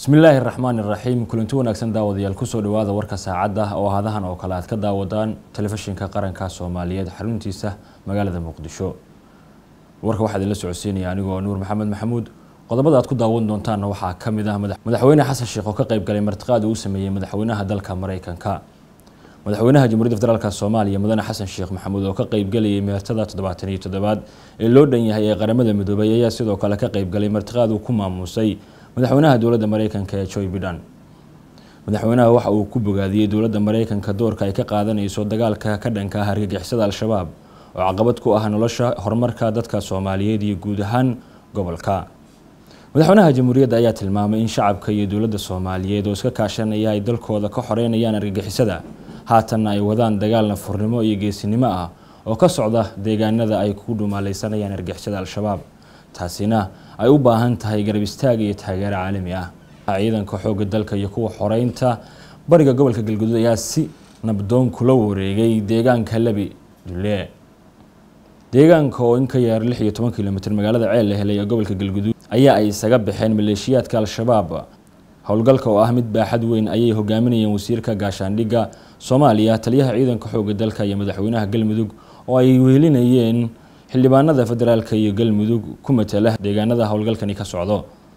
bismi illaahi raxmaan iraxiim kulanti wanaagsan daawadayaal kusoo dhawaada warka saacadda oo hadahan oo kale aad ka daawadaan telefishinka qaranka soomaaliyeed xaruntiisa magaalada muqdisho warka waxaa idinla socodsiinaya anigoo nuur maxamed maxamuud qodobada aad ku daawan doontaanna waxaa ka mid ah madaxweyne xasan sheekh oo ka qayb galay martiqaad uu sameeyey madaxweynaha dalka mareykanka madaxweynaha jamhuuriyadda federaalk soomaaliya mudane xasan sheekh maxamuud oo ka qaybgalayay meertada toddobaatan iyo toddobaad ee loo dhan yahay ee qaramada midoobay ayaa sidoo kale ka qaybgalay martiqaad uu ku maamuusay madaxweynaha dowladda mareykanka ee joy bidhan madaxweynaha waxa uu ku bogaadiyey dowladda mareykanka doorka ay ka qaadanayso dagaalka ka dhanka ah argagixisada al-shabaab oo caqabad ku ah nolosha horumarka dadka soomaaliyeed iyo guud ahaan gobolka madaxweynaha jamhuuriyadda ayaa tilmaamay in shacabka iyo dowladda soomaaliyeed oo iska kaashanaya ay dalkooda ka xoreynayaan argagixisada haatanna ay wadaan dagaal nafurnimo iyo geesinimo ah oo ka socda deegaanada ay ku dhumaaleysanayaan argagixisada al-shabaab taasina ay u baahan tahay garab istaag iyo taageero caalami ah ciidanka xoogga dalka iyo kuwa xoreynta bariga gobolka galguduud ayaa si nabdoon kula wareegay deegaanka labi dule deegaanka oo in ka yaar lix iyo toban kilomitr magaalada ceel la helay ee gobolka galguduud ayaa ay isaga baxeen maleeshiyaadka al-shabaab howlgalka oo ah mid baaxad weyn ayay hogaaminayeen wasiirka gaashaandhigga soomaaliya taliyaha ciidanka xoogga dalka iyo madaxweynaha galmudug oo ay wehelinayeen xildhibaanada federaalka iyo galmudug ku matala deegaanada howlgalkani ka socdo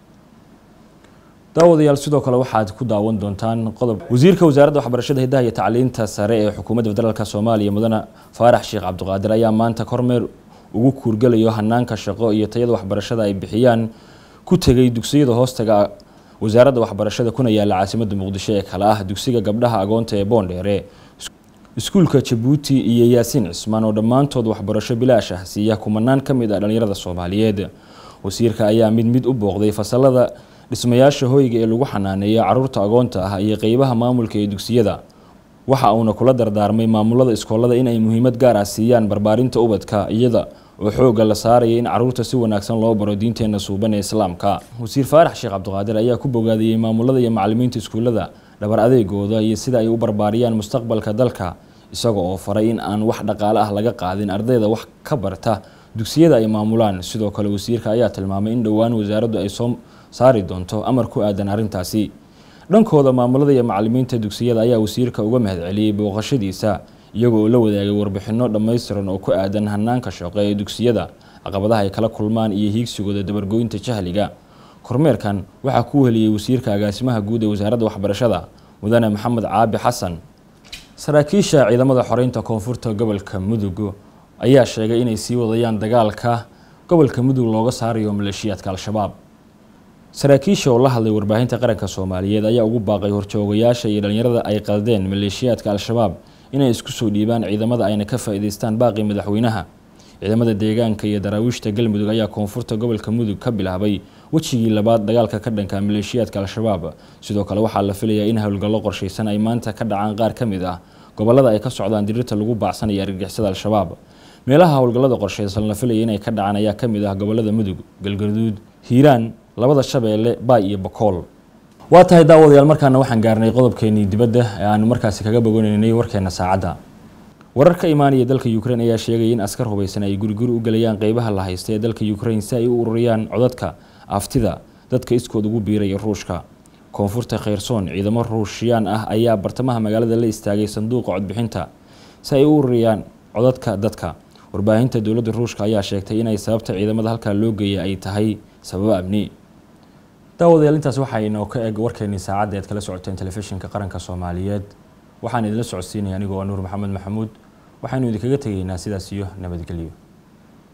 daawadayaal sidoo kale waxaad ku daawan doontaan qodob wasiirka wasaaradda waxbarashada hidaha iyo tacliinta sare ee xukuumadda federaalk soomaaliya mudane faarax sheekh cabdiqaadir ayaa maanta kormeer ugu kuurgalayo hanaanka shaqo iyo tayada waxbarashada ay bixiyaan ku tegay dugsiyada hoostaga wasaaradda waxbarashada kuna yaala caasimadda muqdisho ee kale ah dugsiga gabdhaha agoonta ee boondheere iskuulka jabuuti iyo yaasiin cismaan oo dhammaantood waxbarasho bilaash ah siiya kumanaan ka mid ah dhallinyarada soomaaliyeed wasiirka ayaa mid mid u booqday fasalada dhismayaasha hoyga ee lagu xanaaneeya caruurta agoonta ah iyo qeybaha maamulka ee dugsiyada waxa uuna kula dardaarmay maamulada iskoolada in ay muhiimad gaar ah siiyaan barbaarinta ubadka iyada oo xoogga la saaraya in caruurta si wanaagsan loo baro diinteena suuban ee islaamka wasiir faarax sheekh cabdiqaadir ayaa ku bogaadiyey maamulada iyo macalimiinta iskuullada dhabar adeegooda iyo sida ay u barbaariyaan mustaqbalka dalka isaga oo faray in aan wax dhaqaale ah laga qaadin ardayda wax ka barta dugsiyada ay maamulaan sidoo kale wasiirka ayaa tilmaamay in dhowaan wasaaraddu ay soo saari doonto amar ku aadan arrintaasi dhankooda maamulada iyo macalimiinta dugsiyada ayaa wasiirka uga mahadceliyey booqashadiisa iyagoo oo la wadaagay warbixino dhammaystiran oo ku aadan hanaanka shaqo ee dugsiyada caqabadaha ay kala kulmaan iyo hiigsigooda dabargoynta jahliga kormeerkan waxaa ku heliyey wasiirka agaasimaha guud ee wasaaradda waxbarashada mudane maxamed caabi xasan saraakiisha ciidamada xoreynta koonfurta gobolka mudug ayaa sheegay inay sii wadayaan dagaalka gobolka mudug looga saarayo maleeshiyaadka al-shabaab saraakiisha oo la hadlay warbaahinta qaranka soomaaliyeed ayaa ugu baaqay horjoogayaasha iyo dhallinyarada ay qaldeen maleeshiyaadka al-shabaab inay isku soo dhiibaan ciidamada ayna ka faa-iideystaan baaqii madaxweynaha ciidamada deegaanka iyo daraawiishta galmudug ayaa koonfurta gobolka mudug ka bilaabay wejigii labaad dagaalka ka dhanka maleeshiyaadka al-shabaab sidoo kale waxaa la filayaa in howlgallo qorshaysan ay maanta ka dhacaan qaar ka mid ah gobolada ay ka socdaan dirirta lagu baacsanaya argagixisada al-shabaab meelaha howlgallada qorshaysan la filaya inay ka dhacaan ayaa ka mid ah gobolada mudug galgaduud hiiraan labada shabeelle baay iyo bakool waa tahay daawadayaal markaana waxaan gaarnay qodobkeenii dibadda ee aanu markaasi kaga bogonaynay warkeena saacadda warar ka imaanaya dalka ukrain ayaa sheegaya in askar hubaysan ay guriguri u gelayaan qeybaha la haysta ee dalka ukrain si ay u ururiyaan codadka aftida dadka iskood ugu biiraya ruushka koonfurta kheyrsoon ciidamo ruushiyaan ah ayaa bartamaha magaalada la istaagay sanduuqa codbixinta si ay u ururiyaan codadka dadka warbaahinta dowladda ruushka ayaa sheegtay inay sababta ciidamada halkaa loo geeyay ay tahay sababo amni daawadayaal intaas waxaa inoo ka eg warkeenii saacadda ead kala socoteen telefishinka qaranka soomaaliyeed waxaan idinla socodsiinaya anigoo nuur maxamed maxamuud waxaynu idinkaga tegaynaa sidaas iyo nabadgelyo